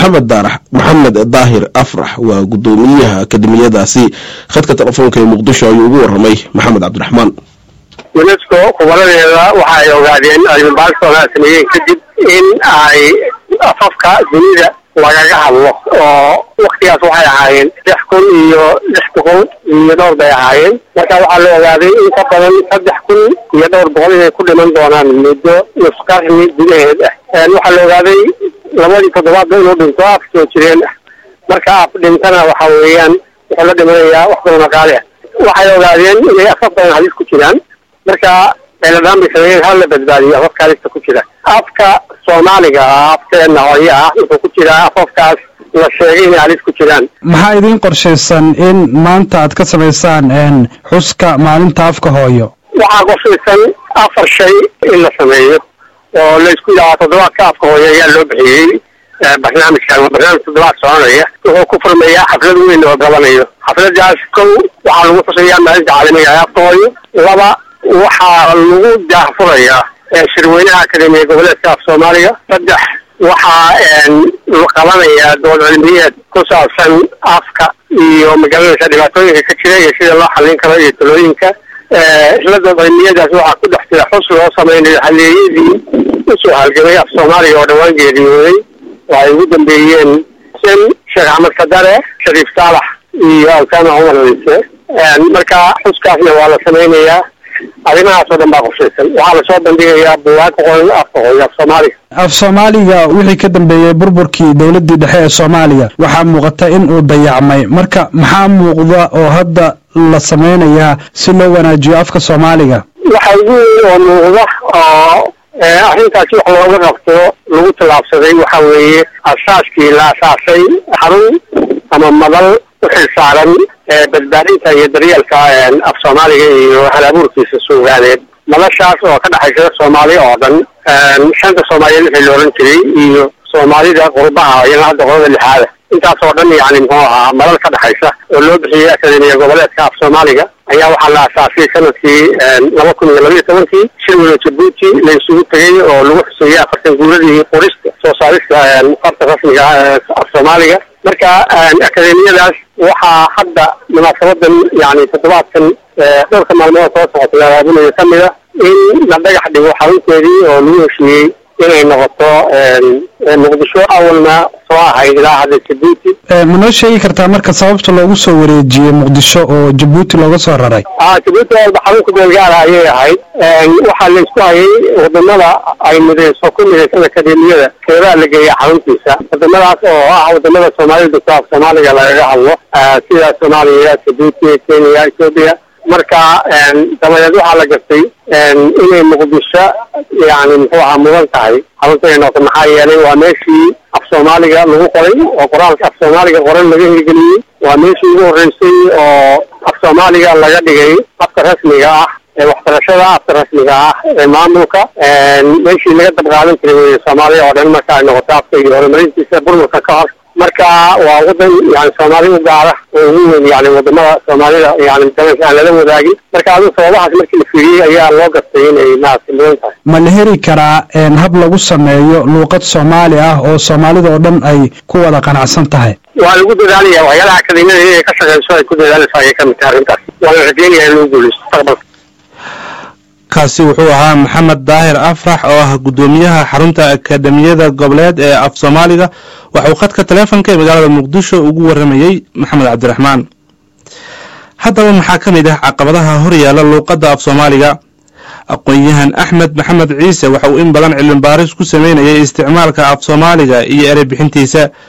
maxamed daarax maxamed daahir afrax waa guddoomiyaha akademiyadaasi khadka telefoonka ee muqdisho ayuu ugu waramay maxamed cabdiraxmaan unesco khubaradeeda waxa ay ogaadeen cilmibaarisooda sameeyeen kadib in ay afafka dunida lagaga hadlo oo waktigaas waxay ahaayeen lix kun iyo lix boqol iyo dhowr bay ahaayeen marka waxaa la ogaaday in ka badan saddex kun iyo dhowr boqol inay ku dhiman doonaan muddo nus qarni gudaheed ah waxaa la ogaaday labadii toddobaadba inuu dhinto af soo jireen ah marka af dhintana waxa weeyaan wuxuu la dhimanayaa wax badan oo qaali ah waxay ogaadeen inay afaf badan halis ku jiraan marka eladaan bay sameeyeen hal la badbaadiyo afafka halista ku jira afka soomaaliga afkeena hooye ah wuxuu ku jiraa afafkaas la sheegay inay halis ku jiraan maxaa idiin qorshaysan in maanta aad ka samaysaan xuska maalinta afka hooyo waxaa qorshaysan afar shay in la sameeyo oo laysku yidhaha toddobaadka afka hooyo ayaa loo bixiyey barnaamijkan waa barnaamij toddobaad soconaya wuxuu ku furmayaa xaflad weyn oo qabanayo xafladaas kow waxaa lagu xusayaa maalinta caalamiga ee afka hooyo laba waxaa lagu daahfurayaa shirweynaha akademiya goboleedka af soomaaliga saddex waxaa qabanayaa dood cilmiyeed ku saabsan afka iyo magaranaysa dhibaatooyinka ka jira iyo sida loo xallin karo iyo talooyinka isla dood cilmiyadaas waxaa ku dhex jira xus loo sameynayo haleeyadii usoo halgamay af soomaaliga oo dhawaan geeriyooday oo ay ugu dambeeyeen sen sheekh axmed kadare shariif saalax iyo alkaama cumar ciise marka xuskaasna waa la sameynayaa arrimahaas oo dhan baa qorshaysan waxaa lasoo bandhigayaa buugaag ku qoran afka hooyo af soomaaliga af soomaaliga wixii ka dambeeyey burburkii dowladdii dhexe ee soomaaliya waxaa muuqata in uu dayacmay marka maxaa muuqda oo hadda la sameynayaa si loo wanaajiyo afka soomaaliga waxa ugu weyn oo muuqda oo arrintaasi wax looga qabto lagu tallaabsaday waxa weeye asaaskii la asaasay xarun ama madal u xilsaaran badbaadinta iyo daryeelka af soomaaliga iyo halabuurkiisa suugaaneed madashaas oo ka dhexaysa soomaaliya oo dhan shanta soomaaliyeed wixii la ohan jiray iyo soomaalida qurbaha iyana hadda qolada lixaada intaas oo dhan yani muxuu ahaa madal ka dhexaysa oo loo bixiyey akademiya goboleedka af soomaaliga ayaa waxaa la asaasay sanadkii laba kun iyo labaiyo tobankii shirweyne jabuuti la isugu tegay oo lagu xuseeyey afartan guuradii qorista soo saarista farta rasmiga af soomaaliga marka akademiyadaas waxaa hadda munaasabadan yani toddobaadkan dhowrka maalmood soo socota la raabinayo ka mid a in la dhagax dhigo xarunteedii oo lagu heshiiyey inay noqoto muqdisho awalna soo ahayd ilaa hadda jabuuti ma noo sheegi kartaa marka sababta loogu soo wareejiyey muqdisho oo jabuuti looga soo raray a jabuuti walba xarunka beelgaara ayay ahayd waxaa la isku hayay wadamada ay mideyso ku midaysan akademiyada keebaa la geeya xaruntiisa wadamadaas oo ah wadamada soomaalida dugta af soomaaliga lagaga hadlo sida soomaaliya jabuuti kenya ethoobia marka dabadeed waxaa la gartay inay muqdisho yani muxuu ahaa mudan tahay xarunta inay noqoto maxaa yeelay waa meeshii af soomaaliga lagu qoray oo qoraalka af soomaaliga qoran laga hirgeliyey waa meeshii ugu horreysay oo af soomaaliga laga dhigay afka rasmiga ah ee waxbarashada afka rasmiga ah ee maamulka meeshii laga dabqaadan jiray wey soomaaliya oo dhan marka ay noqoto afka iyo horumarintiisa burburka ka hor marka waa wadan yani soomaali u gaara oo ugu weyn yani wadamada soomaalida yani dalalka aan lala wadaagin marka adigu sababahaas markii la fiiriyey ayaa loo gartay inay maaragtay mudan tahay ma la heri karaa hab lagu sameeyo luuqad soomaali ah oo soomaalida oo dhan ay ku wada qanacsan tahay waa lagu dadaalaya waxyaalaha akademiyada inay ka shaqeyso ay ku dadaalayso ayay kamid tahay arrintaas waana rajeynaya in lagu guuleysto mustaqbalka kaasi wuxuu ahaa maxamed daahir afrax oo ah guddoomiyaha xarunta akademiyada goboleed ee af soomaaliga waxauu khadka taleefonka ee magaalada muqdisho ugu waramayey maxamed cabdiraxmaan haddaba maxaa ka mid ah caqabadaha horyaala luuqadda af soomaaliga aqoon-yahan axmed maxamed ciise waxa uu in badan cilmibaaris ku sameynayay isticmaalka af soomaaliga iyo erey bixintiisa